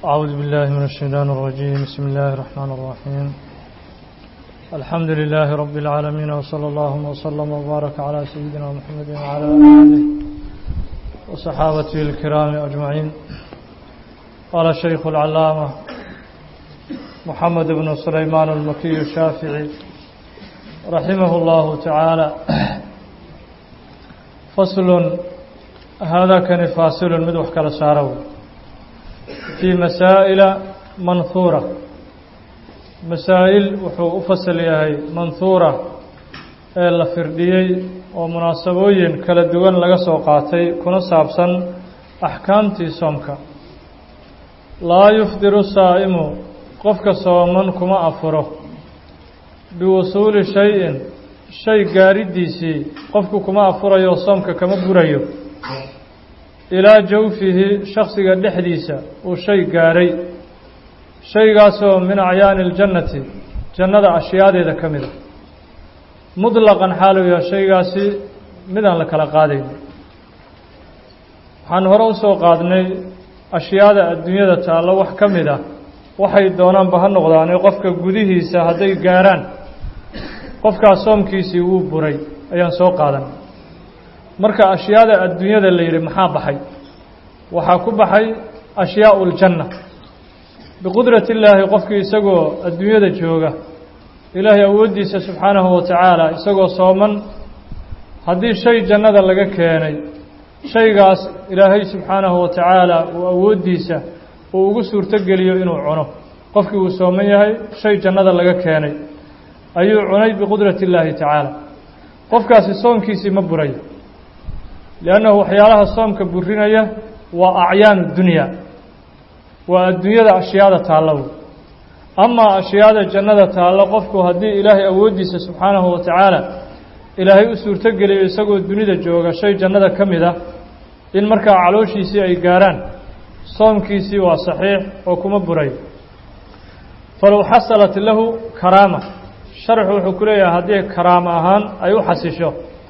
أعوذ بالله من الشيطان الرجيم بسم الله الرحمن الرحيم الحمد لله رب العالمين وصلى الله وسلم وبارك على سيدنا محمد وعلى آله وصحابته الكرام أجمعين قال الشيخ العلامة محمد بن سليمان المكي الشافعي رحمه الله تعالى فصل هذا كان فاصل مدوح كلا سارو في مسائل منثورة مسائل وحو أفصل يهي منثورة ee la firdhiyey oo munaasabooyin kala duwan laga soo qaatay kuna saabsan axkaamtii soomka laa yufdiru saa'imu qofka sooman kuma afuro biwusuuli shay-in shay gaaridiisii qofku kuma afurayo soomka kama burayo ilaa jawfihi shaksiga dhexdiisa uu shay gaaray shaygaasoo min acyaani iljannati jannada ashyaadeeda ka mida mutlaqan xaaluu yaha shaygaasi midaan la kala qaadayn waxaan hore usoo qaadnay ashyaada adduunyada taallo wax ka mid ah waxay doonaanba ha noqdaane qofka gudihiisa hadday gaaraan qofkaas soomkiisii wuu buray ayaan soo qaadan marka ashyaada adduunyada la yidhi maxaa baxay waxaa ku baxay ashyaau ljanna biqudrati illaahi qofkii isagoo adduunyada jooga ilaahay awooddiisa subxaanahu wa tacaala isagoo sooman haddii shay jannada laga keenay shaygaas ilaahay subxaanahu wa tacaala uu awooddiisa uu ugu suurto geliyo inuu cuno qofkii uu sooman yahay shay jannada laga keenay ayuu cunay biqudrati illaahi tacaala qofkaasi soomkiisii ma burayo liannahu waxyaalaha soomka burinaya waa acyaanu dunya waa adduunyada ashyaada taallow amaa ashyaada jannada taallo qofku haddii ilaahay awooddiisa subxaanahu wa tacaala ilaahay u suurto geliyo isagoo dunida jooga shay jannada ka mid ah in markaa calooshiisii ay gaaraan soomkiisii waa saxiix oo kuma burayo falow xasalat lahu karaama sharxu wuxuu ku leeyahay haddii karaamo ahaan ay u xasisho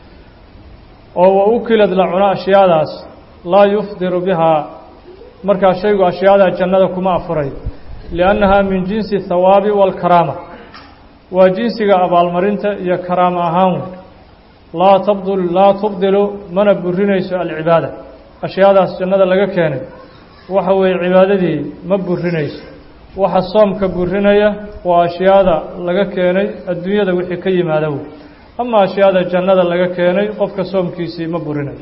oo wa ukilad la cuno ashyaadaas laa yufdiru bihaa markaa shaygu ashyaada jannada kuma afurayo liannahaa min jinsi thawaabi waalkaraama waa jinsiga abaalmarinta iyo karaamo ahaan laa tabdul laa tubdilu mana burinayso alcibaada ashyaadaas jannada laga keenay waxa weeye cibaadadii ma burinayso waxa soomka burinaya waa ashyaada laga keenay adduunyada wixii ka yimaada wey ama ashyaada jannada laga keenay qofka soomkiisii ma burinayo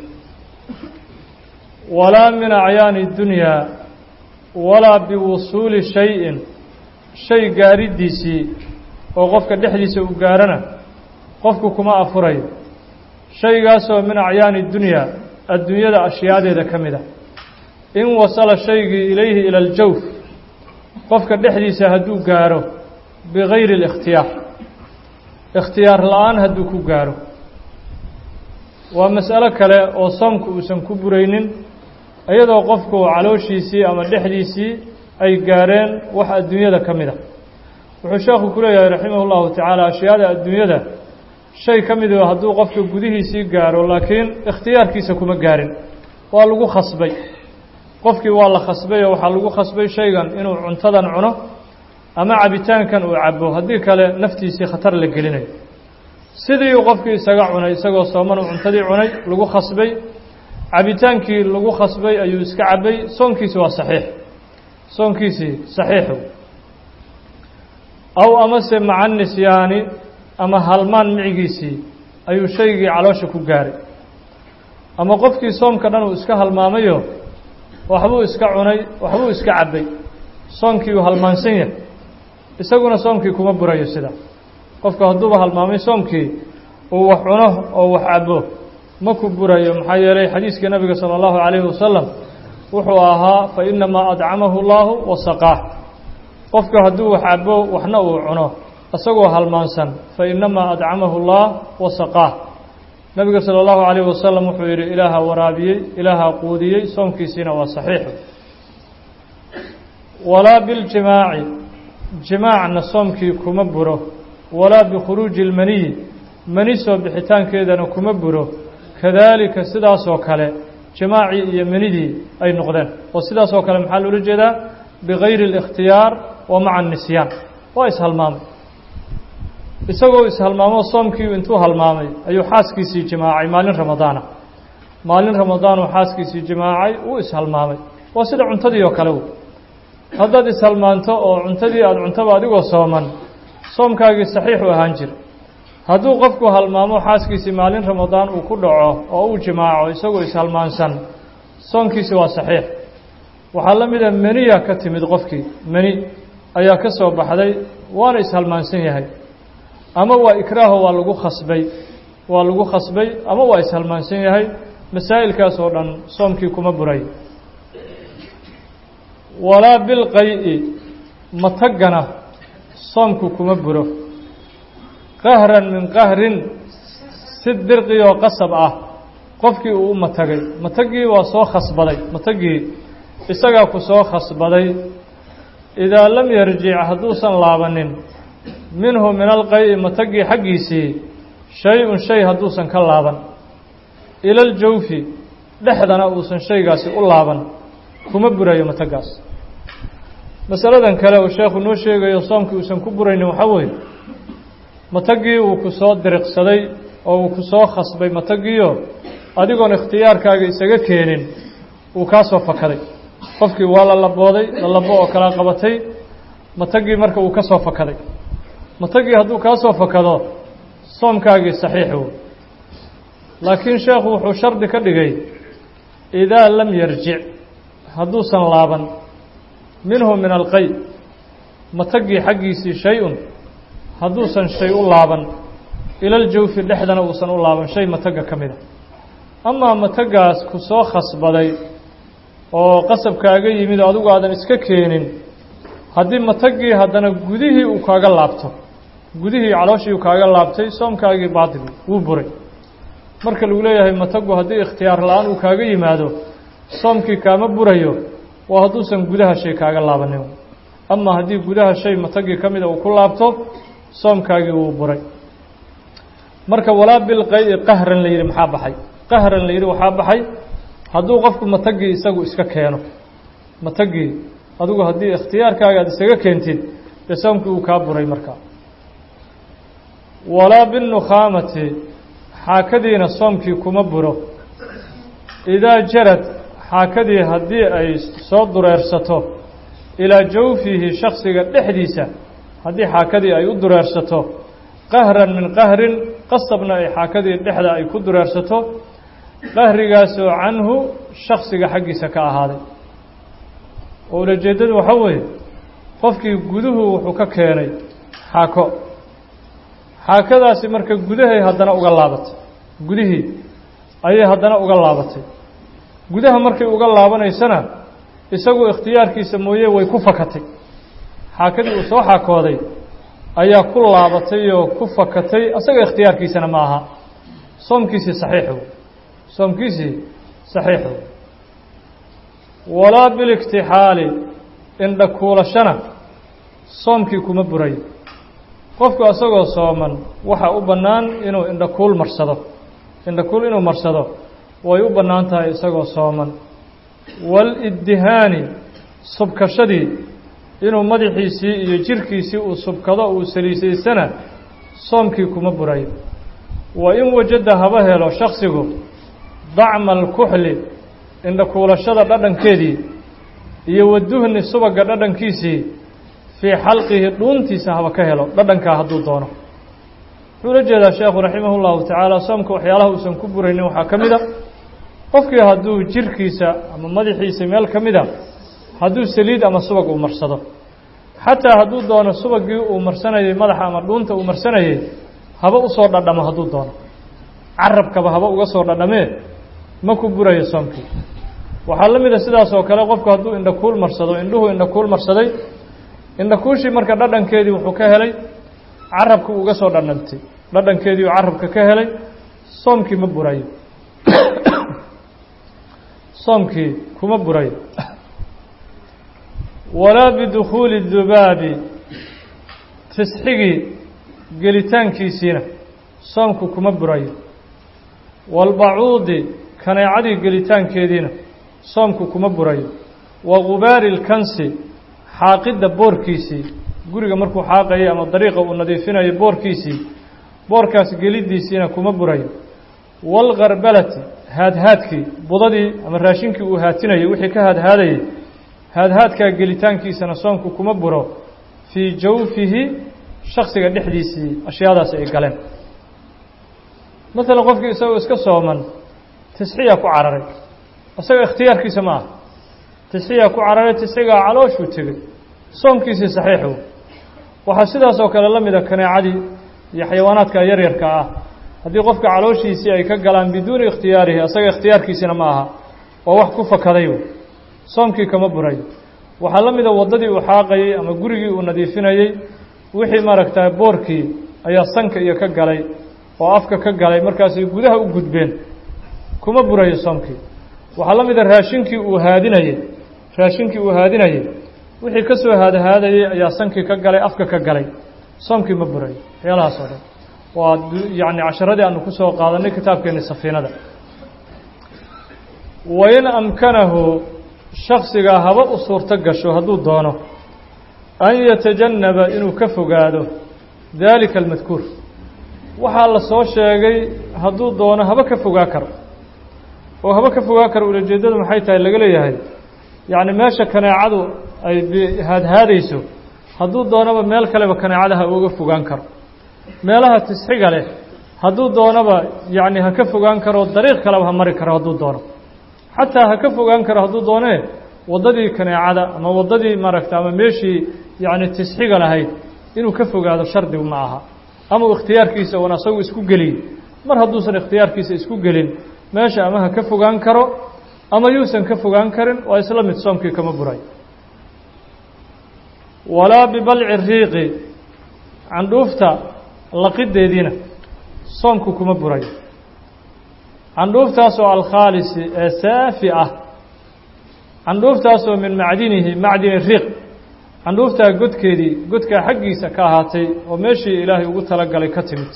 walaa min acyaani dunyaa walaa biwusuuli shay-in shay gaaridiisii oo qofka dhexdiisa uu gaarana qofku kuma afurayo shaygaasoo min acyaani dunyaa adduunyada ashyaadeeda ka mid ah in wasala shaygii ilayhi ila aljawf qofka dhexdiisa hadduu gaaro bigayri اlikhtiyaar ikhtiyaar la-aan hadduu ku gaaro waa mas'alo kale oo soomku uusan ku buraynin iyadoo qofku calooshiisii ama dhexdiisii ay gaareen wax adduunyada ka mid a wuxuu sheekhu ku leeyahay raximah اllahu tacaala ashyaada adduunyada shay ka midu hadduu qofka gudihiisii gaaro laakiin ikhtiyaarkiisa kuma gaarin waa lagu khasbay qofkii waa la khasbay oo waxaa lagu khasbay shaygan inuu cuntadan cuno ama cabitaankan uu cabo haddii kale naftiisii khatar la gelinayo sidii uu qofkii isaga cunay isagoo sooman uu cuntadii cunay lagu khasbay cabitaankii lagu khasbay ayuu iska cabay soonkiisi waa saxiix soonkiisii saxiixu aw amase maca nisyaani ama halmaan micigiisii ayuu shaygii caloosha ku gaaray ama qofkii soomka dhan uu iska halmaamayo waxbuu iska cunay waxbuu iska cabbay soonkii uu halmaansan yahay isaguna soomkii kuma burayo sidaa qofku hadduuba halmaamay soomkii uu wax cuno oo wax cabbo ma ku burayo maxaa yeelay xadiiskii nabiga sala allahu calayhi wasalam wuxuu ahaa fa inamaa adcamahu llaahu wasaqaah qofku hadduu wax cabbo waxna uu cuno isagoo halmaansan fa inamaa adcamahu llah wasaqaah nabiga salى اllahu عalayه wasalam wuxuu yidhi ilaaha waraabiyey ilaaha quudiyey soomkiisiina waa saxiix walaa biاljimaaci jimaacna soomkii kuma buro walaa bikhuruuji اlmaniyi mani soo bixitaankeedana kuma buro kadaalika sidaasoo kale jimaacii iyo manidii ay noqdeen oo sidaasoo kale maxaa loola jeedaa bigayri اlikhtiyaar wa maca الnisyaan waa ishalmaamay isagoo ishalmaamoo soomkii intuu halmaamay ayuu xaaskiisii jimaacay maalin ramadaana maalin ramadaanuu xaaskiisii jimaacay uu ishalmaamay waa sida cuntadii oo kale w haddaad ishalmaanto oo cuntadii aada cuntaba adigoo sooman soomkaagii saxiixu ahaan jira hadduu qofku halmaamo xaaskiisii maalin ramadaan uu ku dhaco oo uu jimaaco isagoo ishalmaansan soonkiisi waa saxiix waxaa la mida meniya ka timid qofkii meni ayaa ka soo baxday waana ishalmaansan yahay ama waa ikraaho waa lagu khasbay waa lagu khasbay ama waa ishalmaansan yahay masaa'ilkaas oo dhan soomkii kuma buray walaa bilqay-i matagana soomku kuma buro qahran min qahrin si dirqi oo qasab ah qofkii uu u matagay matagii waa soo khasbaday matagii isagaa ku soo khasbaday idaa lam yarjic hadduusan laabanin minhu min alqay-i matagii xaggiisii shay-un shay hadduusan ka laaban ila aljawfi dhexdana uusan shaygaasi u laaban kuma burayo matagaas masaladan kale uu sheekhu noo sheegayo soomkii uusan ku buraynin waxaa weeye matagii uu ku soo diriqsaday oo uu ku soo khasbay matagiio adigoon ikhtiyaarkaaga isaga keenin uu kaa soo fakaday qofkii waa la labooday lalabo oo kala qabatay matagii marka uu ka soo fakaday matagii hadduu kaa soo fakado soomkaagii saxiixu laakiin sheekhu wuxuu shardi ka dhigay idaa lam yarjic hadduusan laaban minhu min alqay matagii xaggiisii shay-un hadduusan shay u laaban ilaljawfi dhexdana uusan u laaban shay mataga ka mida amaa matagaas ku soo khasbaday oo qasabkaaga yimid oo adigu aadan iska keenin haddii matagii haddana gudihii uu kaaga laabto gudihii calooshii uu kaaga laabtay soomkaagii baatili wuu buray marka lagu leeyahay matagu haddii ikhtiyaar la-aan uu kaaga yimaado soomkii kaama burayo waa hadduusan gudaha shay kaaga laabanin ama haddii gudaha shay matagii ka mida uu ku laabto soomkaagii wuu buray marka walaa bilqay-i qahran la yidhi maxaa baxay qahran la yidhi waxaa baxay hadduu qofku matagii isagu iska keeno matagii adigu haddii ikhtiyaarkaaga aad isaga keentid dee soomkii uu kaa buray markaa walaa binnukhaamati xaakadiina soomkii kuma buro idaa jarad xaakadii haddii ay soo dureersato ilaa jawfihi shaksiga dhexdiisa haddii xaakadii ay u dureersato qahran min qahrin qasabna ay xaakadii dhexda ay ku dureersato qahrigaasoo canhu shaksiga xaggiisa ka ahaaday oo ulajeeddadu waxaa weeye qofkii guduhu wuxuu ka keenay xaako xaakadaasi marka gudahay haddana uga laabatay gudihii ayay haddana uga laabatay gudaha markay uga laabanaysana isagu ikhtiyaarkiisa mooye way ku fakatay xaakadii uu soo xaakooday ayaa ku laabatay oo ku fakatay asaga ikhtiyaarkiisana ma aha soomkiisii saxiixu soomkiisii saxiixu walaa biliktixaali indhakuulashana soomkii kuma burayo qofku asagoo sooman waxaa u bannaan inuu indhakuul marsado indhakuul inuu marsado way u bannaan tahay isagoo sooman waaliddihaani subkashadii inuu madaxiisii iyo jirkiisii uu subkado uu saliisaysana soomkii kuma burayo wa in wajada haba helo shaksigu dacma alkuxli indhakuulashada dhadhankeedii iyo waduhni subagga dhadhankiisii fii xalqihi dhuuntiisa haba ka helo dhadhankaa hadduu doono wuxuu la jeedaa sheekhu raximah llahu tacaala soomka waxyaalaha uusan ku buraynin waxaa ka mid a qofkii hadduu jirkiisa ama madaxiisa meel ka mida hadduu saliid ama subag uu marsado xataa hadduu doono subagii uu marsanayay madaxa ama dhuunta uu marsanayay haba usoo dhadhamo hadduu doono carabkaba haba uga soo dhadhamee ma ku burayo soomkii waxaa la mid a sidaas oo kale qofku hadduu indhakuul marsado indhuhu indhakuul marsaday indhakuushii marka dhadhankeedii wuxuu ka helay carabka uga soo dhadhantay dhadhankeedii uu carabka ka helay soomkii ma burayo soomkii kuma burayo walaa bidukhuuli dubaabi tisxigii gelitaankiisiina soomku kuma burayo waalbacuudi kaneecadii gelitaankeediina soomku kuma burayo wa gubaari lkansi xaaqidda boorkiisii guriga markuu xaaqayay ama dariiqa uu nadiifinayo boorkiisii boorkaas geliddiisiina kuma burayo waalkarbalati haadhaadkii budadii ama raashinkii uu haatinayay wixii ka haadhaadayay haadhaadkaa gelitaankiisana soomku kuma buro fii jawfihi shaksiga dhexdiisii ashyaadaasi ay galeen maalan qofkii isagoo iska sooman tisxiyaa ku cararay isaga ikhtiyaarkiisa ma aha tisxiyaa ku cararay tisxigaa calooshuu tegey soomkiisii saxiixu waxaa sidaas oo kale la mida kaneecadii iyo xayawaanaadka yaryarka ah haddii qofka calooshiisii ay ka galaan biduuni ikhtiyaarihi isaga ikhtiyaarkiisina ma aha waa wax ku fakaday soomkii kama buray waxaa la mida waddadii uu xaaqayey ama gurigii uu nadiifinayey wixii maaragtaa boorkii ayaa sanka iyo ka galay oo afka ka galay markaasay gudaha u gudbeen kuma burayo soomkii waxaa la mida raashinkii uu haadinayey raashinkii uu haadinayey wixii ka soo haadahaadayey ayaa sankii ka galay afka ka galay soomkii ma burayo waxyaalahaas oo dhan waa yacni casharadii aanu ku soo qaadanay kitaabkeenni safiinada wain amkanahu shaksigaa haba u suurto gasho hadduu doono an yatajannaba inuu ka fogaado daalika almadkuur waxaa la soo sheegay hadduu doono haba ka fogaa karo oo haba ka fogaa karo ulajeeddadu maxay tahay laga leeyahay yacni meesha kaneecadu ay haadhaadayso hadduu doonaba meel kaleba kaneecada ha uga fogaan karo meelaha tisxiga leh hadduu doonaba yacni ha ka fogaan karo dariiq kaleba ha mari karo hadduu doono xataa ha ka fogaan karo hadduu doonee waddadii kaneecada ama waddadii maaragta ama meeshii yacni tisxiga lahayd inuu ka fogaado shardigu ma aha ama uu ikhtiyaarkiisa oon asagu isku geliy mar hadduusan ikhtiyaarkiisa isku gelin meesha ama ha ka fogaan karo ama yuusan ka fogaan karin waa isla mid soomkii kama buray walaa bibalci riiqi candhuufta laqideediina soomku kuma burayo candhuuftaasoo alkhaalisi ee saafi ah candhuuftaasoo min macdinihi macdini riiq candhuuftaa godkeedii godkaa xaggiisa ka ahaatay oo meeshii ilaahay ugu talagalay ka timid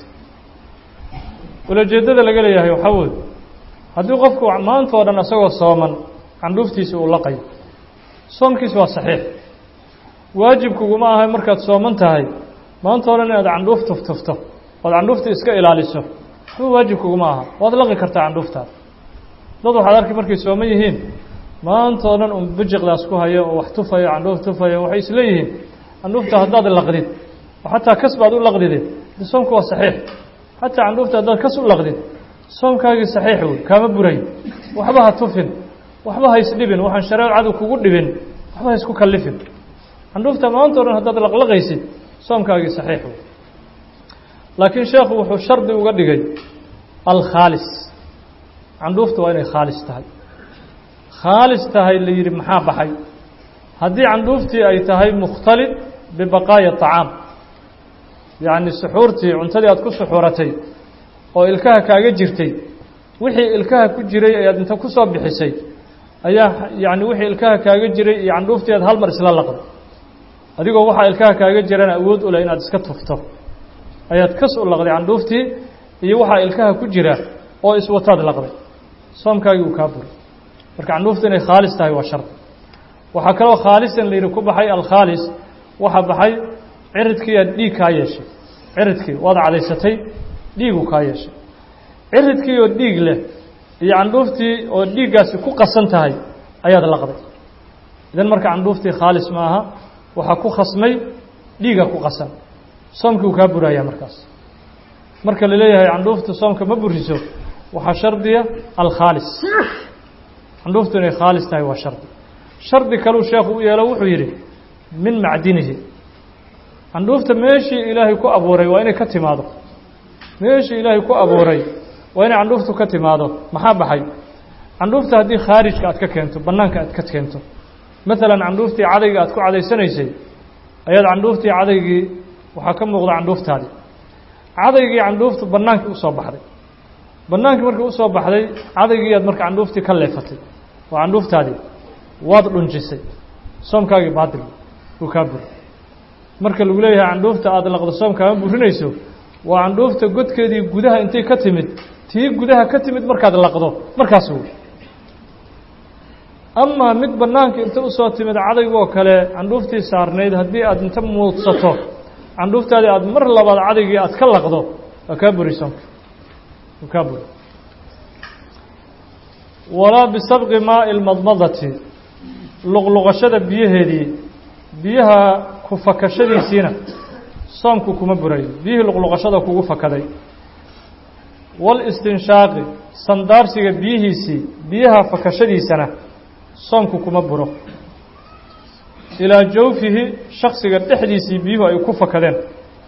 ulajeeddada laga leeyahay waxaa wood haddii qofku maanta o dhan isagoo sooman candhuuftiisa uu laqayo soomkiisa waa saxiix waajibkuguma ahay markaad sooman tahay maanta o dhan inaad candhuuf tuftufto ood candhuufta iska ilaaliso waxba waajibkuguma aha waad laqi kartaa candhuuftaada dad waxaad arki markay sooman yihiin maanta o dhan un bijiqdaas ku hayo oo wax tufayo candhuuf tufayo waxay isleeyihiin candhuufta haddaad laqdid oo xataa kas baad u laqdide de soomku waa saxiix xataa candhuufta haddaad kas u laqdid soomkaagii saxiix wey kaama burayo waxba ha tufin waxba ha isdhibin waxaan shareecadu kugu dhibin waxba ha isku kallifin candhuufta maanta o dhan haddaad laqlaqaysid soomkaagii saxiix wey laakiin sheekhu wuxuu shardi uga dhigay alkhaalis candhuufta waa inay khaalis tahay khaalis tahay la yidhi maxaa baxay haddii candhuuftii ay tahay mukhtalid bibaqaaya طacaam yacni suxuurtii cuntadii aad ku suxuuratay oo ilkaha kaaga jirtay wixii ilkaha ku jiray ayaad inta ku soo bixisay ayaa yacni wixii ilkaha kaaga jiray iyo candhuuftii aad hal mar isla laqday adigoo waxaa ilkaha kaaga jirana awood u leh inaad iska tufto ayaad kas u laqday candhuuftii iyo waxaa ilkaha ku jira oo iswataad laqday soomkaagii uu kaa buray marka candhuufta inay khaalis tahay waa shardi waxaa kaloo khaalisan layidhi ku baxay alkhaalis waxaa baxay ciridkii aad dhiig kaa yeeshay ciridkii waad cadaysatay dhiigu kaa yeeshay ciridkii oo dhiig leh iyo candhuuftii oo dhiiggaasi ku qasan tahay ayaad laqday idan marka candhuuftii khaalis ma aha waxaa ku khasmay dhiiga ku qasan soomkii uu kaa burayaa markaas marka la leeyahay candhuufta soomka ma buriso waxaa shardiya alkhaalis candhuuftu inay khaalis tahay waa shardi shardi kaluu sheekhu u yeelo wuxuu yidhi min macdinihi candhuufta meeshii ilaahay ku abuuray waa inay ka timaado meeshii ilaahay ku abuuray waa inay candhuuftu ka timaado maxaa baxay candhuufta haddii khaarijka aad ka keento bannaanka aad ka keento maalan candhuuftii cadayga aad ku cadaysanaysay ayaad candhuuftii cadaygii waxaa ka muuqda candhuuftaadii cadaygii candhuuftu bannaankii usoo baxday bannaankii markii usoo baxday cadaygii aad marka candhuuftii ka leefatay oo candhuuftaadii waad dhunjisay soomkaagii baatil uu kaa buri marka lagu leeyahay candhuufta aada laqdo soomkaama burinayso waa candhuufta godkeedii gudaha intay ka timid tii gudaha ka timid markaad laqdo markaas wey amaa mid bannaanka inta usoo timid cadaygoo kale candhuuftii saarnayd haddii aad inta muudsato candhuuftaadii aada mar labaad cadaygii aad ka laqdo waa kaa buri soonka waa kaa buri walaa bisabqi maa'i lmadmadati luqluqashada biyaheedii biyaha ku fakashadiisiina soomku kuma burayo biyihii luqluqashada kugu fakaday walistinshaaqi sandaarsiga biyihiisii biyaha fakashadiisana soomku kuma buro ilaa jawfihi shaksiga dhexdiisii biyuhu ay ku fakadeen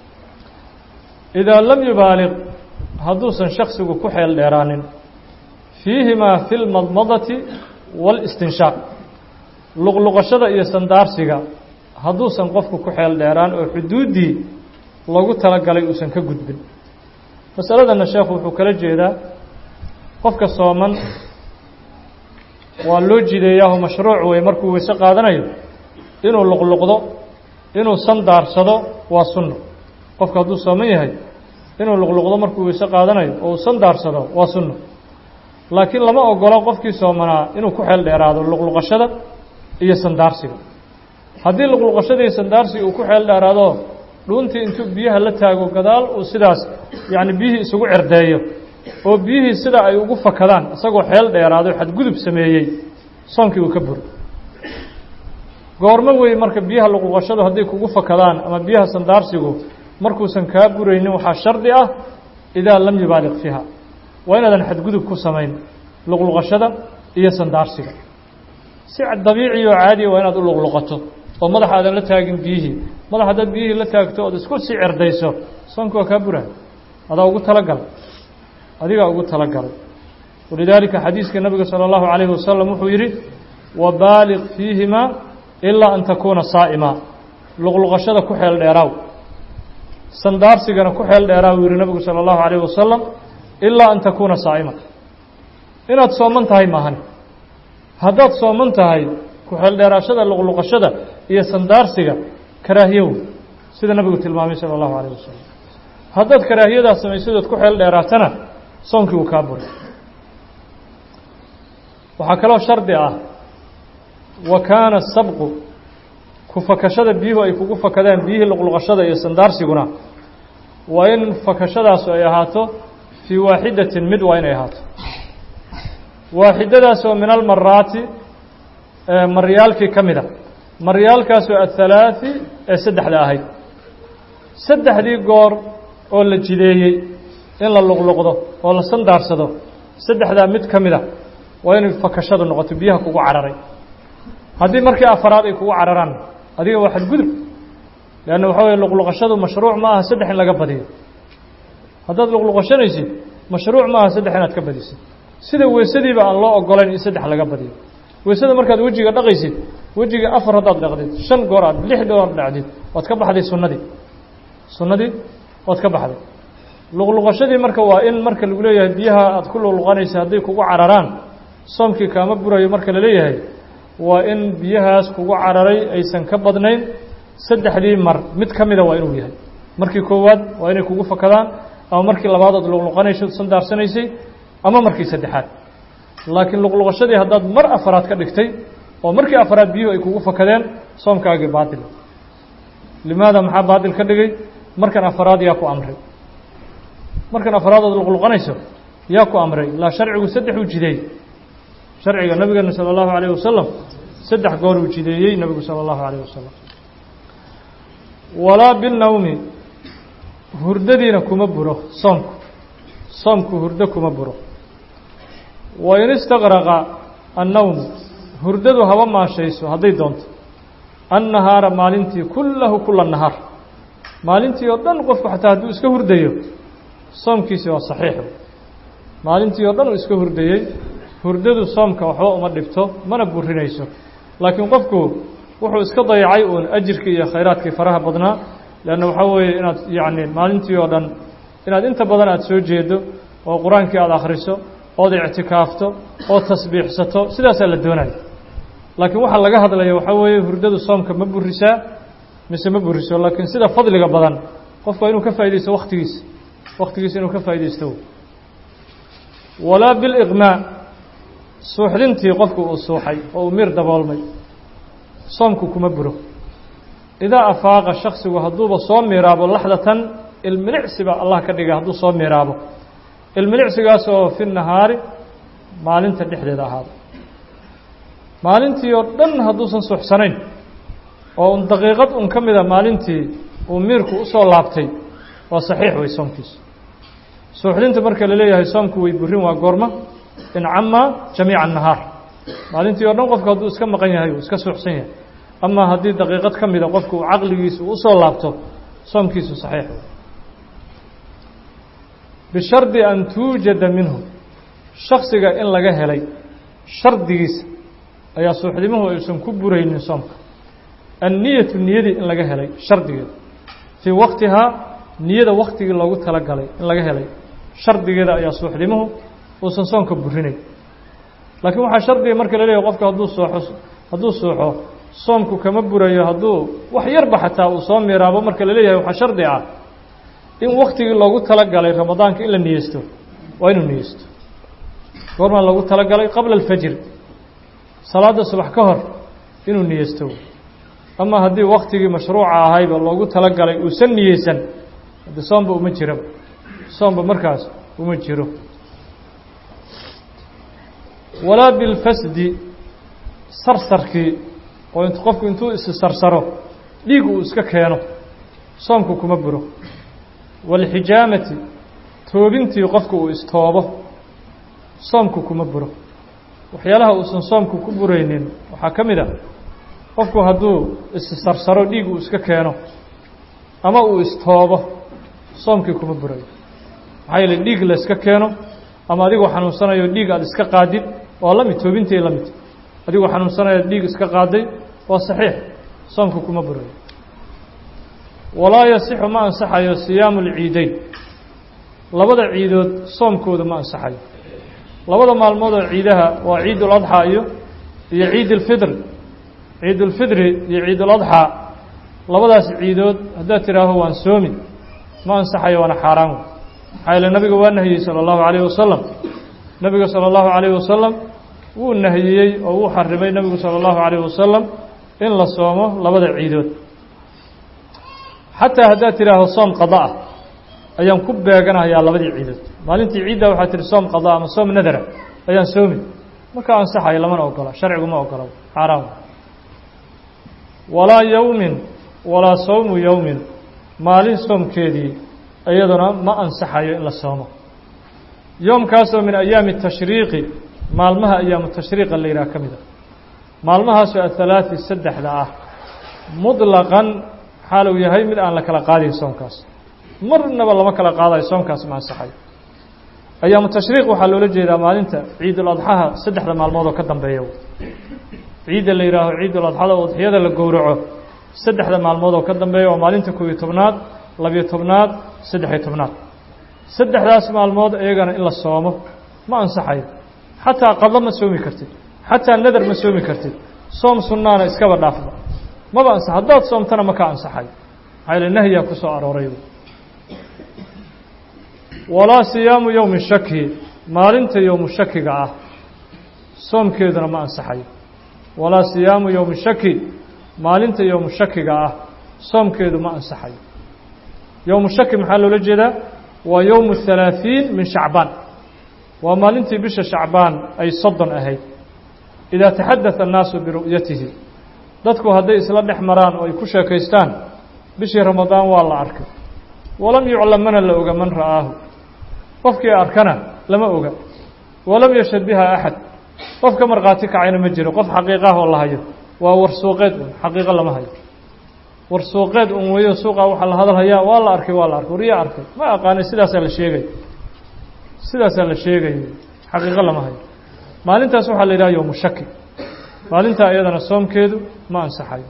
idaa lam yubaaliq hadduusan shaksigu ku xeel dheeraanin fiihimaa fi lmadmadati waalistinshaaq luqluqashada iyo sandaarsiga hadduusan qofku ku xeel dheeraan oo xuduuddii loogu talagalay uusan ka gudbin masaladana sheekhu wuxuu kala jeedaa qofka sooman waa loo jideeyaaho mashruuc wey markuu weyse qaadanayo inuu luqluqdo inuu sandaarsado waa sunno qofka hadduu sooman yahay inuu luqluqdo markuu weyse qaadanayo oo uu sandaarsado waa sunno laakiin lama ogolo qofkii soomanaa inuu ku xeel dheeraado luqluqashada iyo sandaarsiga haddii luqluqashada iyo sandaarsiga uu ku xeel dheeraado dhuuntii intuu biyaha la taago gadaal uu sidaas yacni biyihii isugu cerdeeyo oo biyihii sida ay ugu fakadaan isagoo xeel dheeraado xadgudub sameeyey soonkii uu ka buri goormo wey marka biyaha luqluqashadu hadday kugu fakadaan ama biyaha sandaarsigu markuusan kaa buraynin waxaa shardi ah idaa lam yubaaliq fiiha waa inaadan xadgudub ku samayn luqluqashada iyo sandaarsiga si dabiici oo caadiya waa inaad u luqluqato oo madaxa aadan la taagin biyihii madax haddaad biyihii la taagto ood isku sii cerdayso soonka waa kaa burahay adaa ugu talagalay adigaa ugu talagalay walidaalika xadiiska nabiga salى اllahu عalayhi wasalam wuxuu yidhi wabaaliq fiihimaa ilaa an takuuna saa'ima luqluqashada ku xeel dheeraaw sandaarsigana ku xeel dheeraaw yihi nabigu salى اllahu عalayh wasalam ilaa an takuuna saa'ima inaad sooman tahay maahan haddaad sooman tahay ku xeel dheeraashada luqluqashada iyo sandaarsiga karaahiyow sida nabigu tilmaamay salى اllahu عalayh wasalam haddaad karaahiyadaas samaysadood ku xeel dheeraatana soonkii uu kaa buray waxaa kaloo shardi ah wa kaana sabqu ku fakashada biyuhu ay kugu fakadaan biyihii luqluqashada iyo sandaarsiguna waa in fakashadaasu ay ahaato fii waaxidatin mid waa inay ahaato waaxidadaasoo min almaraati maryaalkii ka mid a maryaalkaasoo ahalaaثi ee saddexda ahayd saddexdii goor oo la jideeyey in la luqluqdo oo la sandaarsado saddexdaa mid ka mid a waa inay fakashadu noqoto biyaha kugu cararay haddii markii afaraad ay kugu cararaan adiga waa xadgudub leanna waxaa weye luqluqashadu mashruuc ma aha saddex in laga badiyo haddaad luqluqashanaysid mashruuc ma aha saddex inaad ka badisid sida weysadiiba aan loo ogolayn in saddex laga badiyo weysada markaad wejiga dhaqaysid wejiga afar haddaad dhaqdid shan goor aad lix goor dhacdid waad ka baxday sunnadii sunnadii waad ka baxday luqluqashadii marka waa in marka lagu leeyahay biyaha aad ku luqluqanaysa hadday kugu cararaan soomkii kaama burayo marka la leeyahay waa in biyahaas kugu cararay aysan ka badnayn saddexdii mar mid ka mida waa inuu yahay markii koowaad waa inay kugu fakadaan ama markii labaad ood luqluqanayso sandaarsanaysay ama markii saddexaad laakiin luqluqashadii haddaad mar afaraad ka dhigtay oo markii afaraad biyuhu ay kugu fakadeen soomkaagii baatil limaada maxaa baatil ka dhigay markan afaraad yaa ku amray markan afraadood luqluqanayso yaa ku amray laa sharcigu saddex uu jideey sharciga nabigeena salى اllahu عalيه wasalam saddex goor uu jideeyey nabigu salى اllahu عalيه wasalam walaa binawmi hurdadiina kuma buro soomku soomku hurdo kuma buro wain istaqraqa annawmu hurdadu haba maashayso hadday doonto annahaara maalintii kullahu kula nahaar maalintii oo dhan qofku xataa hadduu iska hurdayo soomkiisi waa saxiix maalintii oo dhan uu iska hurdayey hurdadu soomka waxba uma dhibto mana burinayso laakiin qofku wuxuu iska dayacay uun ajirkii iyo khayraadkii faraha badnaa leanna waxaa weeye inaad yacni maalintii oo dhan inaad inta badan aada soo jeedo oo qur-aankii aada akhriso ood ictikaafto oo tasbiixsato sidaasaa la doonaya laakiin waxaa laga hadlaya waxaa weeye hurdadu soomka ma burisaa mise ma buriso laakiin sida fadliga badan qofku waa inuu ka faa'idaysto waktigiisa waktigiisa inuu ka faa'idaysto walaa biliqmaa suuxdintii qofku uu suuxay oo uu miir daboolmay soomku kuma buro idaa afaaqa shaksigu hadduuba soo miiraabo laxdatan ilmilicsiba allah ka dhigay hadduu soo miiraabo ilmilicsigaas oo fi nahaari maalinta dhexdeeda ahaado maalintii oo dhan hadduusan suuxsanayn oo un daqiiqad un ka mida maalintii uu miirku usoo laabtay waa saxiix wey soomkiisu suuxdinta marka la leeyahay soomku way burin waa goorma incama jamiica nahaar maalintii o dhan qofku hadduu iska maqan yahay uu iska suuxsan yahay ama haddii daqiiqad ka mida qofku caqligiisa uu usoo laabto soomkiisu saxiix wey bishardi an tuujada minhu shaksiga in laga helay shardigiisa ayaa suuxdimuhu aysan ku buraynin soomka anniyatu niyadii in laga helay shardigeeda fii waqtihaa niyada waktigii loogu talagalay in laga helay shardigeeda ayaa suuxdimuhu uusan soonka burinayn laakiin waxaa shardiga marka la leeyahy qofka hadduu sooxo hadduu suuxo soomku kama burayo hadduu wax yarba xataa uu soo miiraabo marka la leeyahay waxaa shardi ah in waktigii loogu talagalay ramadaanka in la niyeysto waa inuu niyeysto goormaa loogu talagalay qabla alfajr salaada subax ka hor inuu niyeysto ama haddii waktigii mashruuca ahayba loogu talagalay uusan niyeysan hadde soomba uma jiraba soomba markaas uma jiro walaa bilfasdi sarsarkii oo int qofku intuu isi sarsaro dhiig uu iska keeno soomku kuma buro waalxijaamati toobintii qofku uu istoobo soomku kuma buro waxyaalaha uusan soomku ku buraynin waxaa ka mid a qofku hadduu isi sarsaro dhiig uu iska keeno ama uu istoobo soomkii kuma burayo maxaa yeele dhiig la iska keeno ama adigoo xanuunsanayo dhiig aada iska qaadid waa la mid toobintay la mid adigoo xanuunsanayo dhiig iska qaaday waa saxiix soomku kuma burayo walaa yasixu ma ansaxayo siyaamu lciideyn labada ciidood soomkooda ma ansaxayo labada maalmood oo ciidaha waa ciid uladxaa iyo iyo ciid ulfidr ciid ulfidri iyo ciid uladxaa labadaas ciidood haddaad tidhaaho waan soomi ma ansaxayo waana xaaraan wey maxaa yeele nabiga waa nahiyey sala allahu calayhi wasalam nebiga sala allahu calayhi wasalam wuu nahiyey oo wuu xarimay nebigu sala allahu calayhi wasalam in la soomo labada ciidood xataa haddaad tidhaaho soom qada ah ayaan ku beeganahayaa labadii ciidood maalintii ciidda waxaa tihi soom qada ama soom nadara ayaan soomi marka ansaxayo lamana ogola sharcigu ma ogola xaaraan walaa yowmin walaa sawmu yowmin maalin soomkeedii iyaduna ma ansaxayo in la soomo yoomkaasoo min ayaami tashriiqi maalmaha ayaamu tashriiqa la yidhaha ka mid a maalmahaasoo athalaati saddexda ah muطlaqan xaaluu yahay mid aan la kala qaadayn soomkaas marnaba lama kala qaadayo soomkaas ma ansaxayo ayaamu tashriiq waxaa loola jeedaa maalinta ciiduladxaha saddexda maalmood oo ka dambeeya ciidda la yidhaaho ciiduladxada oo udxiyada la gowraco saddexda maalmood oo ka dambeeya waa maalinta koob iyo tobnaad labiyo tobnaad saddexiyo tobnaad saddexdaas maalmood iyagana in la soomo ma ansaxayo xataa qadlo ma soomi kartid xataa nadar ma soomi kartid soom sunnaana iskaba dhaafba maba ansax haddaad soomtana ma ka ansaxayo maxaa yaele nahyaa ku soo arooray walaa siyaamu yowmi shaki maalinta yowmu shakiga ah soomkeeduna ma ansaxayo walaa siyaamu yowmi shaki maalinta yowmu shakiga ah soomkeedu ma ansaxayo yowmu shaki maxaa loola jeedaa waa yowmu halaaثiin min shacbaan waa maalintii bisha shacbaan ay soddon ahayd idaa taxadada annaasu biru'yatihi dadku hadday isla dhex maraan oo ay ku sheekaystaan bishii ramadaan waa la arkay walam yuclam mana la oga man ra'aahu qofkii arkana lama oga walam yashhad biha axad qof ka markhaati kacayna ma jiro qof xaqiiqah oo la hayo waa warsuuqeed un xaqiiqo lama hayo warsuuqeed un weyo suuqa waxaa la hadalhayaa waa la arkay waa la arkay waryaa arkay ma aqaanay sidaasaa la sheegay sidaasaa la sheegaya xaqiiqo lama hayo maalintaas waxaa la yidhaha yowmu shaki maalintaa iyadana soomkeedu ma ansaxayo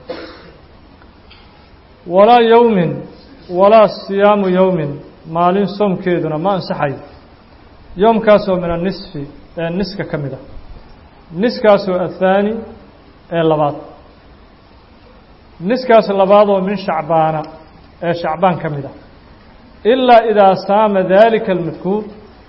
walaa yowmin walaa siyaamu yowmin maalin soomkeeduna ma ansaxayo yoomkaasoo min anisfi ee niska ka mid ah niskaasoo athaani ee labaad niskaas labaadoo min shacbaana ee shacbaan ka mid ah ilaa idaa saama daalika almadkuur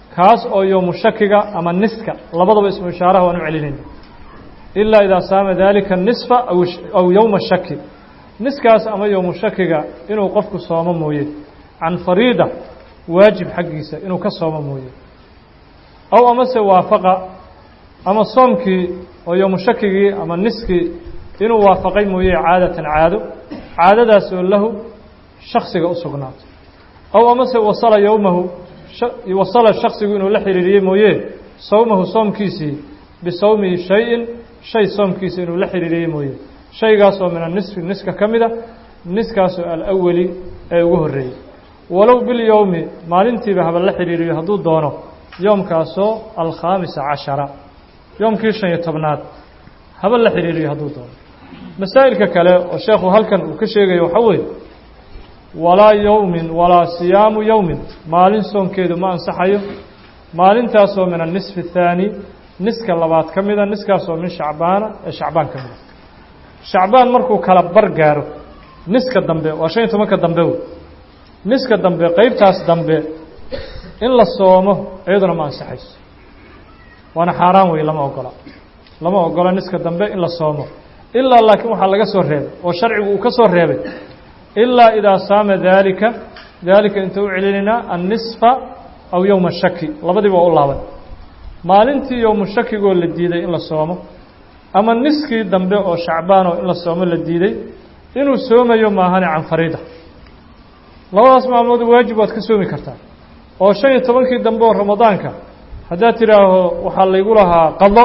kaas oo yowmu shakiga ama niska labadaba ismu ishaaraha waan u celinayna ilaa idaa saama dalika nisfa aw yowma shaki niskaas ama yowmu shakiga inuu qofku soomo mooye can fariida waajib xaggiisa inuu ka soomo mooye aw amase waafaqa ama soomkii oo yowmu shakigii ama niskii inuu waafaqay mooye caadatan caado caadadaas oo lahu shaksiga u sugnaato aw amase wasala yowmahu wasala shaksigu inuu la xiriiriyey mooye sawmahu soomkiisii bisawmihi shay-in shay soomkiisa inuu la xiriiriyey mooye shaygaasoo min anisfi niska ka mida niskaasoo alawali ee ugu horreeyey walow bilyowmi maalintiiba haba la xiriiriyo hadduu doono yoomkaasoo alkhaamisa cashara yoomkii shan iyo tobnaad haba la xiriiriyo hadduu doono masaa'ilka kale oo sheekhu halkan uu ka sheegayo waxaa weeye walaa yowmin walaa siyaamu yowmin maalin soonkeedu ma ansaxayo maalintaasoo min anisfi athaani niska labaad ka mida niskaasoo min shacbaana ee shacbaan ka mida shacbaan markuu kala bar gaaro niska dambe waa shan iyo tobanka dambe wey niska dambe qeybtaas dambe in la soomo iyaduna ma ansaxayso waana xaaraan wey lama ogola lama ogola niska dambe in la soomo ilaa laakiin waxaa laga soo reebay oo sharcigu uu ka soo reebay ilaa idaa saama daalika daalika inta u celinaynaa annisfa aw yowma shaki labadiiba waa u laaban maalintii yowmu shakigoo la diiday in la soomo ama niskii dambe oo shacbaanoo in la soomo la diiday inuu soomayo maahane can fariida labadaas maalmood waajib waad ka soomi kartaa oo shan iyo tobankii dambe oo ramadaanka haddaad tidhaaho waxaa laygu lahaa qado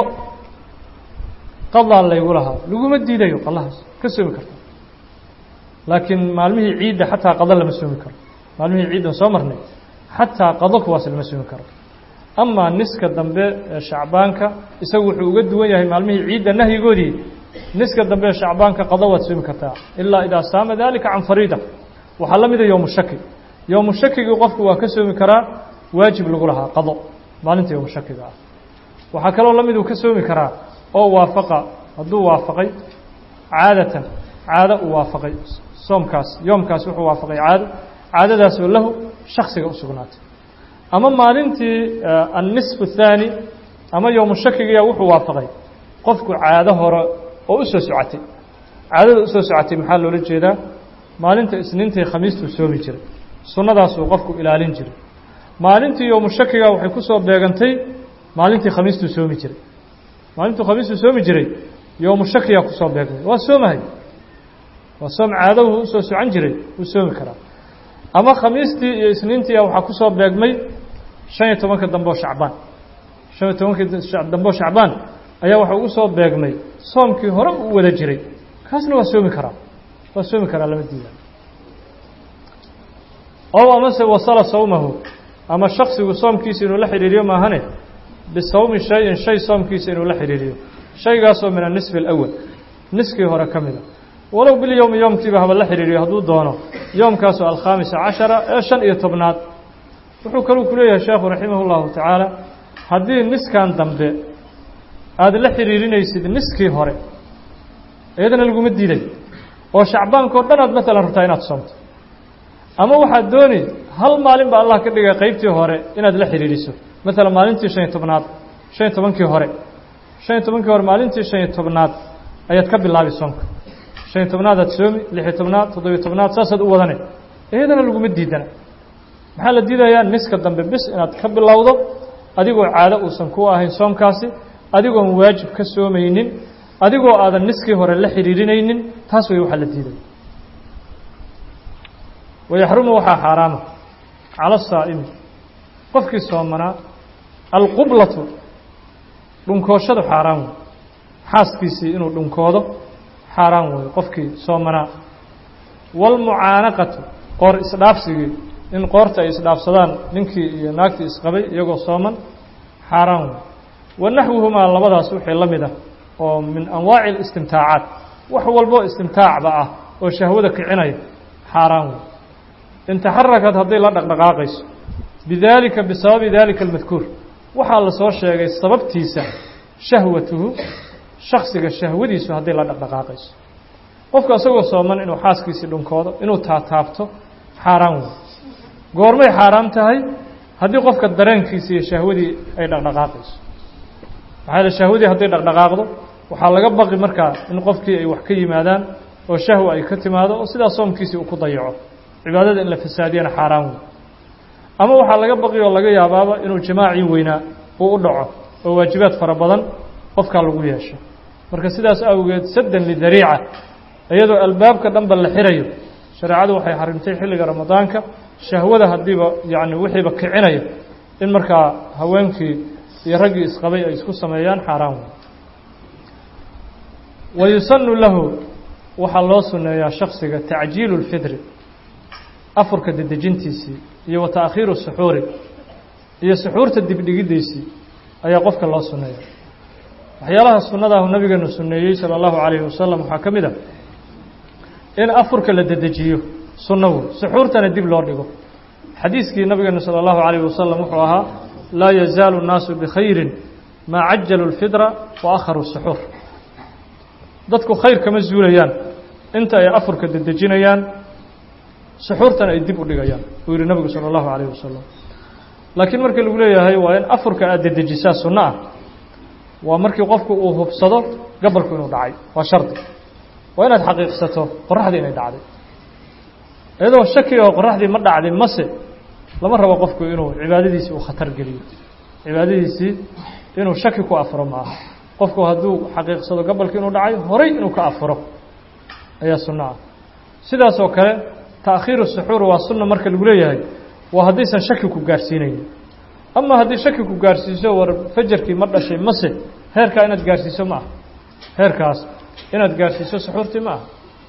qadaa laygu lahaa laguma diidayo qadahaas ka soomi kartaa laakiin maalmihii ciidda xataa qado lama soomi karo maalmihii ciiddan soo marnay xataa qado kuwaas lama soomi karo amaa niska dambe ee shacbaanka isagu wuxuu uga duwan yahay maalmihii ciidda nahyigoodii niska dambe ee shacbaanka qado waad soomi kartaa ilaa idaa saama dalika can fariida waxaa la mida yowmu shaki yowmu shakigii qofku waa ka soomi karaa waajib lagu lahaa qado maalinta yowmu shakiga ah waxaa kaloo la mid uu ka soomi karaa oo waafaqa hadduu waafaqay caadatan caado uu waafaqay soomkaas yoomkaas wuxuu waafaqay caado caadadaasoo lahu shaksiga u sugnaatay ama maalintii annisfu athaani ama yowmu shakigiya wuxuu waafaqay qofku caado hore oo u soo socotay caadada usoo socotay maxaa loola jeedaa maalinta isniintai khamiistuu soomi jiray sunnadaasuu qofku ilaalin jiray maalintii yowmu shakiga waxay ku soo beegantay maalintii khamiistuu soomi jiray maalintuu khamiistuu soomi jiray yowmu shakiyaa kusoo beegmay waa soomahay waa soom caadahu usoo socon jiray wuu soomi karaa ama khamiistii iyo isniintii waxaa kusoo beegmay shan iyo tobanka dambe oo shacbaan shan iyo tobankii dambe oo shacbaan ayaa waxa ugu soo beegmay soomkii hore u wada jiray kaasna waa soomi karaa waa soomi karaa lama diida ow amase wasala sawmahu ama shaksigu soomkiisa inuu la xidhiiriyo maahane bisawmi shay-in shay soomkiisa inuu la xidhiiriyo shaygaasoo min anisfi alawal niskii hore ka mida walow bilyowmi yoomkiiba haba la xidhiiriyo hadduu doono yoomkaasoo alkhaamisa cashara ee shan iyo tobnaad wuxuu kaluu ku leeyahay sheekhu raximah اllahu tacaala haddii niskan dambe aada la xidhiirinaysid niskii hore iyadana laguma diiday oo shacbaankao dhan aad maalan rabtaa inaad soomto ama waxaad dooni hal maalin ba allah ka dhigay qeybtii hore inaad la xidhiiriso maalan maalintii shan iyo tobnaad shan iyo tobankii hore shan iyo tobankii hore maalintii shan iyo tobnaad ayaad ka bilaabi soomka shan iyo tobnaadaad soomi lix iyo tobnaad toddobiyo tobnaad saasaad u wadane iyadana laguma diidana maxaa la diidayaa niska dambe bis inaad ka bilowdo adigoo caado uusan ku ahayn soomkaasi adigoon waajib ka soomaynin adigoo aadan niskii hore la xidhiirinaynin taas way waxaa la diidaya wayaxrumu waxaa xaaraama cala asaa'imi qofkii soomanaa alqublatu dhunkooshadu xaaraan wey xaaskiisii inuu dhunkoodo xaaraan weeye qofkii soomanaa waalmucaanaqatu qoor isdhaafsigii in qoorta ay isdhaafsadaan ninkii iyo naagtii isqabay iyagoo sooman xaaraan wey wa naxwuhumaa labadaas wixii la mid ah oo min anwaaci اlistimtaacaat wax walbo istimtaacba ah oo shahwada kicinaya xaaraan wey in taxarakad hadday la dhaqdhaqaaqayso bidaalika bisababi daalika almadkuur waxaa la soo sheegay sababtiisa shahwatuhu shaksiga shahwadiisu hadday la dhaqdhaqaaqayso qofku isagoo sooman inuu xaaskiisii dhunkoodo inuu taataabto xaaraan wey goormay xaaraam tahay haddii qofka dareenkiisa iyo shahwadii ay dhaqdhaqaaqayso maxaa yaele shahwadii hadday dhaqdhaqaaqdo waxaa laga baqi markaa in qofkii ay wax ka yimaadaan oo shahwa ay ka timaado oo sidaa soomkiisii uu ku dayaco cibaadada in la fasaadiyana xaaraan wey ama waxaa laga baqi oo laga yaabaaba inuu jamaacii weynaa uu u dhaco oo waajibaad fara badan qofkaa lagu yeesho marka sidaas awgeed saddan lidariica iyadoo albaabka dhanba la xirayo shareecadu waxay xarimtay xilliga ramadaanka shahwada haddiiba yacni wixiiba kicinaya in markaa haweenkii iyo raggii isqabay ay isku sameeyaan xaaraan wey wa yusanu lahu waxaa loo sunneeyaa shaksiga tacjiilu اlfidri afurka dedejintiisii iyo wa taakhiiru suxuuri iyo suxuurta dibdhigiddiisii ayaa qofka loo sunneeya waxyaalaha sunnadaahu nabigeenu sunneeyey salى اllahu عalayhi wasalam waxaa ka mid a in afurka la dedejiyo sunno wey suxuurtana dib loo dhigo xadiiskii nabigeenu salى اllahu عalayh wasalam wuxuu ahaa laa yazaalu الnaasu bikhayri maa cajalu اlfidra wa akharu suxuur dadku khayr kama zuulayaan inta ay afurka dedejinayaan suxuurtana ay dib u dhigayaan uu yihi nabigu salى اllahu عalayh wasalam laakiin markii lagu leeyahay waa in afurka aad dedejisaa sunno ah waa markii qofku uu hubsado gabalku inuu dhacay waa shardi waa inaad xaqiiqsato qoraxdii inay dhacday iyadoo shaki oo qoraxdii ma dhacdin mase lama rabo qofku inuu cibaadadiisii uu khatar geliyo cibaadadiisii inuu shaki ku afuro ma aha qofku hadduu xaqiiqsado gabalki inuu dhacay horay inuu ka afuro ayaa sunno ah sidaas oo kale taakhiiru suxuur waa sunna marka lagu leeyahay waa haddaysan shaki ku gaarsiinaynin ama haddii shaki ku gaarsiiso war fajarkii ma dhashay mase heerkaa inaad gaarsiiso ma aha heerkaas inaad gaarsiiso suxuurtii ma aha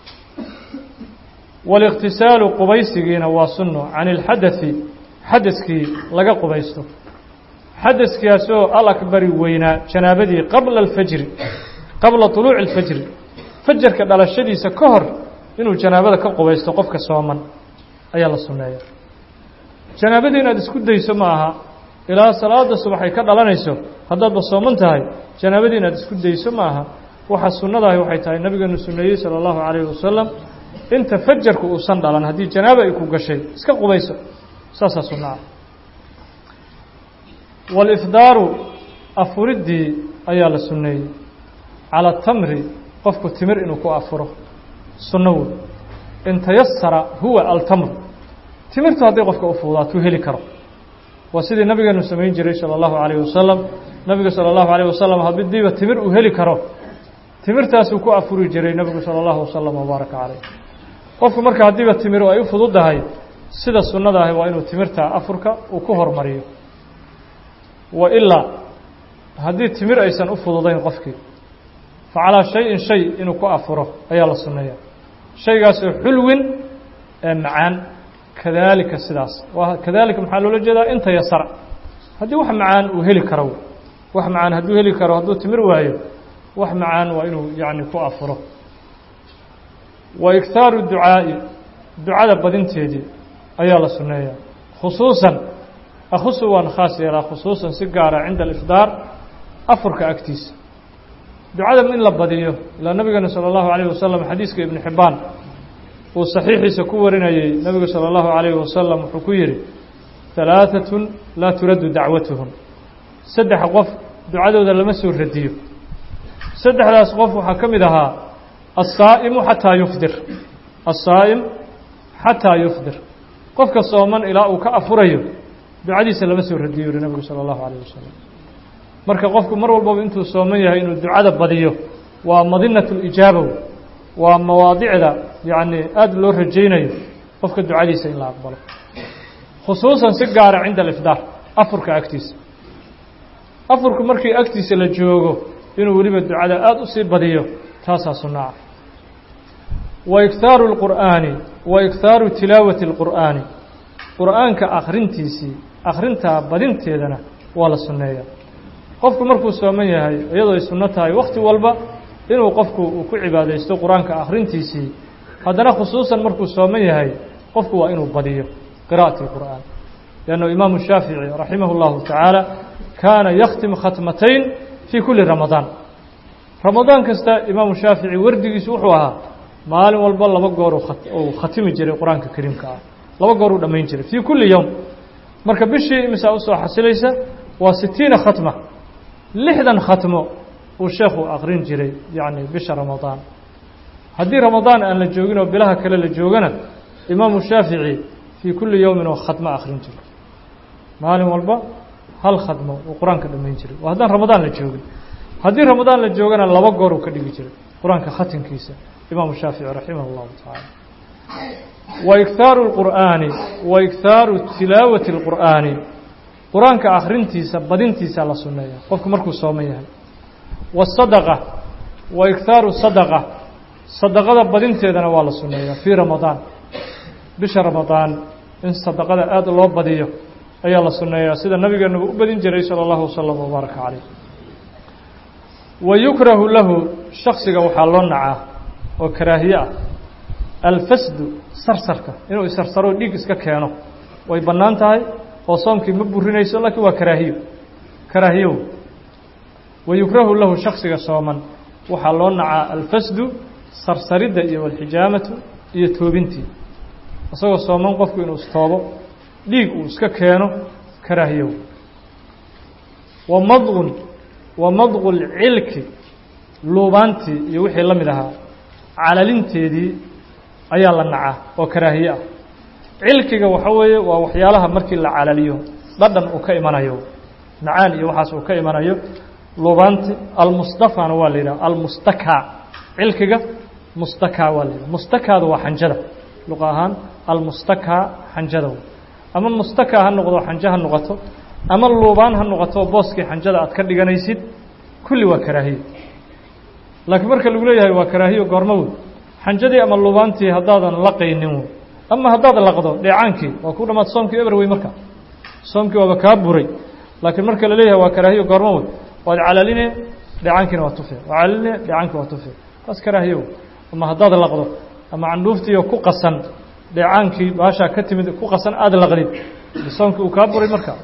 waاliqtisaalu qubaysigiina waa sunno can ilxadai xadaskii laga qubaysto xadaskaasoo alakbari weynaa janaabadii qabla alfajri qabla طuluuci اlfajri fajarka dhalashadiisa ka hor inuu janaabada ka qubaysto qofka sooman ayaa la sunneeya janaabadii inaad isku dayso ma aha ilaa salaada subax ay ka dhalanayso haddaadba sooman tahay janaabadii inaad isku dayso ma aha waxa sunnadahi waxay tahay nabigeenu sunneeyey salى اllahu عalayhi wasalam inta fajarku uusan dhalan haddii janaaba ay ku gashay iska qubayso saasaa sunno ah wاlifdaaru afuriddii ayaa la sunneeyey calى tamri qofku timir inuu ku afuro sunno wey in tayasara huwa altamr timirtu hadday qofka u fuudaatuu heli karo waa sidii nabigeenu samayn jiray salى اllahu عalayه wasalam nabigu salى اllahu عalيه wasalam haddiiba timir uu heli karo timirtaasuu ku afuri jiray nebigu salى اllahu wasalam wbaaraka calayh qofku marka haddiiba timiru ay u fududdahay sida sunnada ahi waa inuu timirta afurka uu ku hormariyo wa ilaa haddii timir aysan u fududayn qofkii fa calaa shay-in shay inuu ku afuro ayaa la sunneeya shaygaasoo xulwin ee macaan kadaalika sidaas waa kadaalika maxaa loola jeedaa inta yasara haddii wax macaan uu heli karo wax macaan hadduu heli karo hadduu timir waayo wax macaan waa inuu yacni ku afuro wa iktaaru ducaa'i ducada badinteedii ayaa la sunneeyaa khusuusan akhusu waan khaas yeelaa khusuusan si gaara cinda alifdaar afurka agtiisa ducada in la badiyo ilaa nabigeena salى اllahu عalayه wasalam xadiiska ibnu xibbaan uu saxiixiisa ku warinayey nebigu salى اllahu عalayhi wasalam wuxuu ku yidhi ثalaaثaة laa turaddu dacwatuhum saddex qof ducadooda lama soo radiyo saddexdaas qof waxaa ka mid ahaa الsaa'imu xataa yufdir الsaa'im xataa yufdir qofka sooman ilaa uu ka afurayo ducadiisa lama soo radiyo yihi nebigu salى اllahu عalayه wasalam marka qofku mar walbaba intuu sooman yahay inuu ducada badiyo waa madinaة اlijaabow waa mawaadicda yacni aada loo rajaynayo qofka ducadiisa in la aqbalo khusuusan si gaara cinda alifdaar afurka agtiisa afurku markii agtiisa la joogo inuu weliba ducada aada usii badiyo taasaa sunno ah wa iktaaru اlqur'aani wa iktaaru tilaawati اlqur'aani qur'aanka akrintiisii akrintaa badinteedana waa la sunneeya qofku markuu sooman yahay iyadoo ay sunno tahay wakhti walba inuu qofku uu ku cibaadaysto qur-aanka akhrintiisii haddana khusuusan markuu sooman yahay qofku waa inuu badiyo qira'ati اlqur'aan liannu imaamu shaafici raximah اllahu tacaala kaana yakhtim khatmatayn fii kulli ramadaan ramadaan kasta imaamu shaafici wardigiisu wuxuu ahaa maalin walba laba goor uu khatimi jiray qur-aanka kariimka ah laba goor uu dhammayn jiray fii kulli yowm marka bishii imisaa usoo xasilaysa waa sitiina khatma lixdan khatmo uu sheekhu aqrin jiray yacni bisha ramadaan haddii ramadaan aan la joogin oo bilaha kale la joogana imaamu shaafici fii kulli yowmin oo khatmo akhrin jiray maalin walba hal khadmo uu qur-aanka dhammayn jiray waa haddaan ramadaan la joogin haddii ramadaan la joogana laba goor uu ka dhigi jiray qur-aanka khatimkiisa imaamu shaafici raximah اllahu tacaala wa ikhaaru اlqur'aani wa ikhaaru tilaawati اlqur'aani qur-aanka akhrintiisa badintiisa la sunneeya qofku markuu sooman yahay wasadaqa wa ikhaaru sadaqa sadaqada badinteedana waa la sunneeyaa fii ramadaan bisha ramadaan in sadaqada aada loo badiyo ayaa la sunneeyaa sida nabigeennuba u badin jiray sala allahu wasalam wabaaraka caleyh wa yukrahu lahu shaksiga waxaa loo nacaa oo karaahiye ah alfasdu sarsarka inuu isarsaro dhiig iska keeno way bannaan tahay oo soomkii ma burinayso laakiin waa karaahiyo karaahiyow wa yukrahu lahu shaksiga sooman waxaa loo nacaa alfasdu sarsaridda iyo walxijaamatu iyo toobintii isagoo sooman qofku inuu istoobo dhiig uu iska keeno karaahiyow wa madqun wa madqu lcilki luubaantii iyo wixii la mid ahaa calalinteedii ayaa la nacaa oo karaahiye ah cilkiga waxa weeye waa waxyaalaha markii la calaliyo dhadhan uu ka imanayo macaan iyo waxaas uu ka imanayo luubaanti almustafana waa la yidhaha almustaka cilkiga mustaka waa la yidhaha mustakaadu waa xanjada luqa ahaan almustaka xanjada ama mustaka ha noqdo xanjo ha noqoto ama luubaan ha noqoto booskii xanjada aad ka dhiganaysid kulli waa karaahiyo laakiin marka lagu leeyahay waa karaahiyo goormo wey xanjadii ama luubaantii haddaadan laqaynin wey ama haddaad laqdo dheecaankii waa ku dhamaad soomkii eber wey marka soomkii waaba kaa buray laakiin marka la leeyahay waa karaahiyo goormo wey waad calaline dheecaankiina waa tufe waa calaline dheecaankii waa tufe taas karaahiyo wey ama haddaad laqdo ama candhuuftiiyo ku qasan dheecaankii baashaa ka timid ku qasan aada laqdid soomkii uu kaa buray marka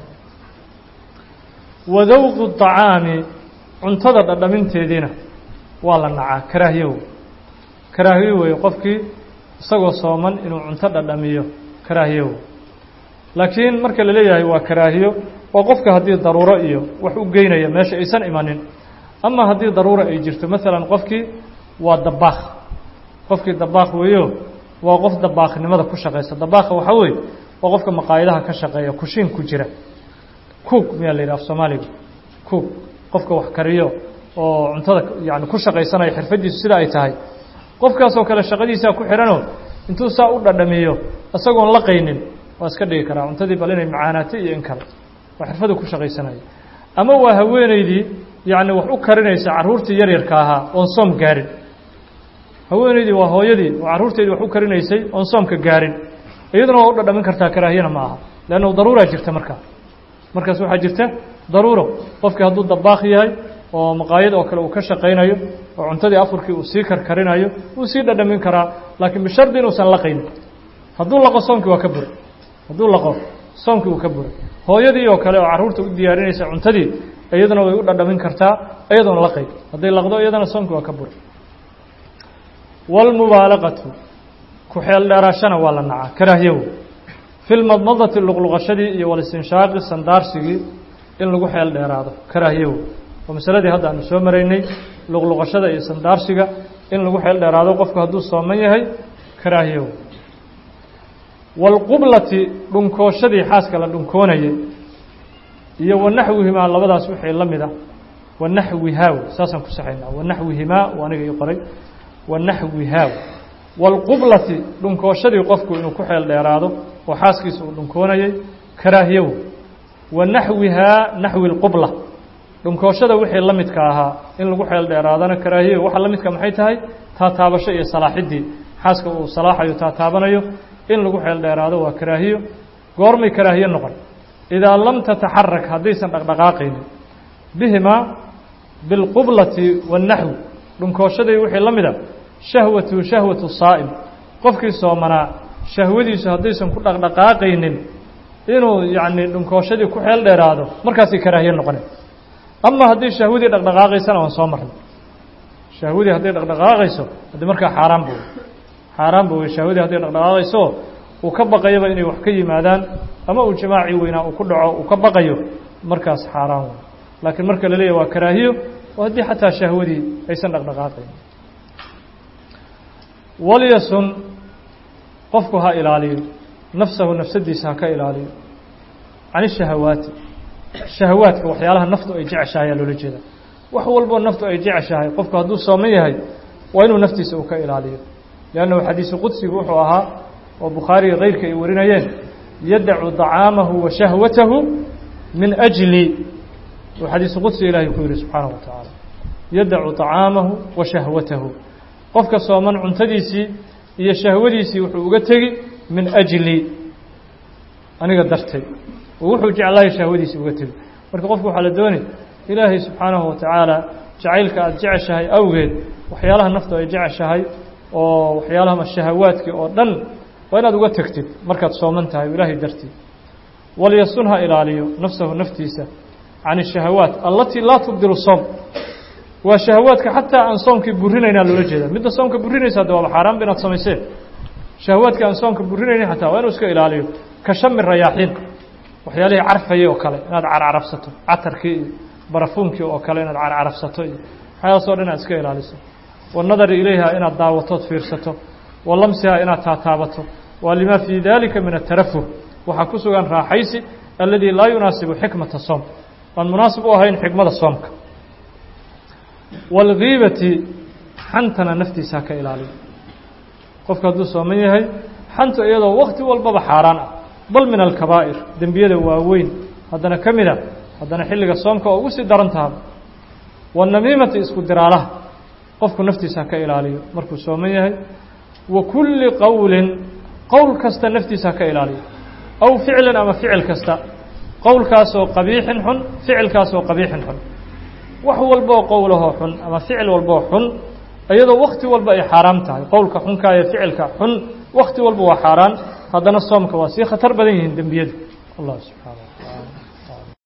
wadawqu طacaami cuntada dhadhaminteediina waa la nacaa karaahiyo wey karaahiyo weeye qofkii isagoo sooman inuu cunto dhadhamiyo karaahiyo wey laakiin marka la leeyahay waa karaahiyo waa qofka haddii daruuro iyo wax u geynaya meesha aysan imanin ama haddii daruura ay jirto maalan qofkii waa dabaakh qofkii dabaakh weeyo waa qof dabaakhnimada ku shaqaysa dabaakha waxaa weeye waa qofka maqaayadaha ka shaqeeya kushiin ku jira cook miyaa la yidhaha af soomaaliga cook qofka wax kariyo oo cuntada yani ku shaqaysanaya xirfadiisu sida ay tahay qofkaasoo kale shaqadiisaa ku xidhanoo intuu saa u dhadhamiyo isagoon laqaynin waa iska dhigi karaa cuntadii bal inay macaanaatay iyo in kale waa xirfadu ku shaqaysanaya ama waa haweeneydii yacni wax u karinaysa carruurtii yaryarka ahaa oon soom gaarin haweeneydii waa hooyadii oo carruurteedii wax u karinaysay oon soomka gaarin iyaduna waa u dhadhamin kartaa karaahiyana ma aha leanna daruuraa jirta markaa markaas waxaa jirta daruuro qofkii hadduu dabaakh yahay oo maqaayad oo kale uu ka shaqaynayo oo cuntadii afurkii uu sii karkarinayo wuu sii dhadhamin karaa laakiin bishardi inuusan laqaynin hadduu laqo soomkii waa ka buray hadduu laqo soomkii uu ka buray hooyadii oo kale oo carruurta u diyaarinaysa cuntadii iyaduna way u dhadhamin kartaa iyadoon laqayn hadday laqdo iyadana soomkii waa ka buray wاlmubaalaqatu ku-xeel dheeraashana waa la nacaa karaahiyow fi lmadmadati luqluqashadii iyo walistinshaaqi sandaarsigii in lagu xeel dheeraado karaahiyow oo masaladii hadda aanu soo maraynay luqluqashada iyo sandaarsiga in lagu xeel dheeraado qofku hadduu sooman yahay karaahiyow waalqublati dhunkooshadii xaaska la dhunkoonayay iyo wanaxwihimaa labadaas wixii la mid ah wanaxwihaaw saasaan ku saxaynaa wanaxwihimaa waa aniga ii qoray wanaxwihaaw waalqublati dhunkooshadii qofku inuu ku xeel dheeraado oo xaaskiisa uu dhunkoonayay karaahiyow wa naxwihaa naxwi lqubla dhunkooshada wixii la midka ahaa in lagu xeel dheeraadana karaahiyo waxa la midka maxay tahay taataabasho iyo salaaxiddii xaaska uu salaaxayo taataabanayo in lagu xeel dheeraado waa karaahiyo goormay karaahiyo noqon idaa lam tataxarak haddaysan dhaqdhaqaaqaynin bihimaa bilqublati waاnaxwi dhunkooshadii wixii la mida shahwatu shahwatu saa'im qofkii soomanaa shahwadiisu haddaysan ku dhaqdhaqaaqaynin inuu yacni dhunkooshadii ku xeel dheeraado markaasay karaahiye noqone ama haddii shahwadii dhaqdhaqaaqaysana waan soo marnay shahwadii hadday dhaqdhaqaaqayso haddii markaa xaaraan bu xaaraan bu wey shahwadii hadday dhaqdhaqaaqayso uu ka baqayaba inay wax ka yimaadaan ama uu jamaacii weynaa uu ku dhaco uu ka baqayo markaas xaaraan wey laakiin marka la leeyahy waa karaahiyo oo haddii xataa shahwadii aysan dhaqdhaqaaqayn walyasun qofku ha ilaaliyo nafsahu nafsadiisa ha ka ilaaliyo can ishahawaati shahawaadka waxyaalaha naftu ay jeceshahay ayaa loola jeeda wax walboo naftu ay jeceshahay qofku hadduu sooman yahay waa inuu naftiisa uu ka ilaaliyo liannahu xadiisu qudsigu wuxuu ahaa oo bukhaariga keyrka ay warinayeen yadacu طacaamahu wa shahwatahu min ajli uu xadiisu qudsiga ilahay ku yihi subxaanahu wa tacaala yadacu طacaamahu wa shahwatahu qofka sooman cuntadiisii iyo shahwadiisii wuxuu uga tegi min ajli aniga dartay oo wuxuu jeclahay shahwadiisii uga tegi marka qofku waxaa la doonay ilaahay subxaanahu wa tacaala jacaylka aada jeceshahay awgeed waxyaalaha naftu ay jeceshahay oo waxyaalaha shahawaadkii oo dhan waa inaad uga tegtid markaad sooman tahay ilaahay dartii walyasun ha ilaaliyo nafsahu naftiisa can الshahawaat alatii laa tubdilu soom waa shahawaadka xataa aan soomkii burinaynaa loola jeeda midda soomka burinaysa hadda waaba xaaraan ba inaad samayseen shahawaadka aan soomka burinaynin xataa waa inuu iska ilaaliyo ka shami rayaaxiin waxyaalihii carfayay oo kale inaad carcarabsato catarkii iyo barafuunkii oo kale inaad carcarabsato iyo waxyaalaas o dhan inaad iska ilaaliso wanadari ilayha inaad daawatood fiirsato wa lamsiha inaad taataabato waa lima fii dalika min atarafuh waxaa ku sugan raaxaysi alladii laa yunaasibu xikmata soom aan munaasib u ahayn xikmada soomka waalgiibati xantana naftiisa ha ka ilaaliyo qofka hadduu sooman yahay xanta iyadoo wakti walbaba xaaraan ah bal min alkabaa'ir dembiyada waaweyn haddana ka mid a haddana xilliga soomka oo ugu sii daran tahaba waannamiimati isku diraalaha qofku naftiisa ha ka ilaaliyo markuu sooman yahay wa kulli qowlin qowl kasta naftiisa ha ka ilaaliyo aw ficlan ama ficil kasta qowlkaasoo qabiixin xun ficilkaasoo qabiixin xun wax walboo qowlahoo xun ama ficil walboo xun iyadoo wakti walba ay xaaraam tahay qowlka xunkaa iyo ficilka xun wakti walba waa xaaraan haddana soomka waa sii khatar badan yihiin dembiyadu allah subxaana wa tacaala